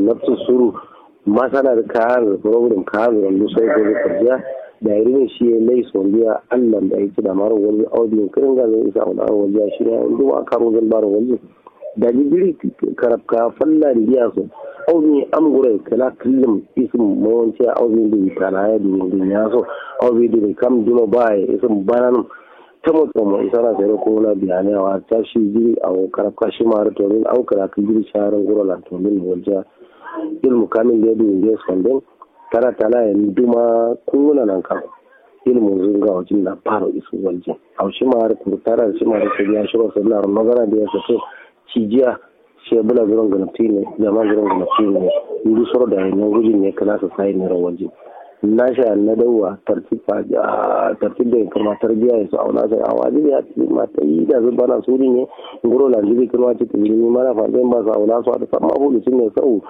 nafsu suru masana da kayan program kayan wanda sai ko karja da irin shi ya lai sondiya Allah da yake da maro wani audio kirin ga zai isa wani wajen shi ne inda wa karo zan baro wani da jibiri karabka falla da biya so audio am gure kala kullum isim mawanci audio da kana ya da ya so audio da kam dino bai isim banan ta mutu mu isa na sai ko na biyane wa ta shi jiri a karabka shi ma to min au kara jiri sharan gura la to min wajen ilmu kamin da yadda ya sondin tara tana ya duma kuna nan kan ilmu zunga wajen na fara isu wajen a shi ma har kurtara shi ma da ya shi wasu na magana da ya sato cijiya shi bula zuron ganafti ne jama zuron ganafti ne indu soro da yanyan gujin ne kana su sai ne wajen na sha na dawa tartib da kuma tarbiya ya su auna sai a wajibi ya ce mata yi da zuba na suri ne ngoro la jibi kuma ce ta yi mana fa zai ba su auna su a da sama bulu sun ne sau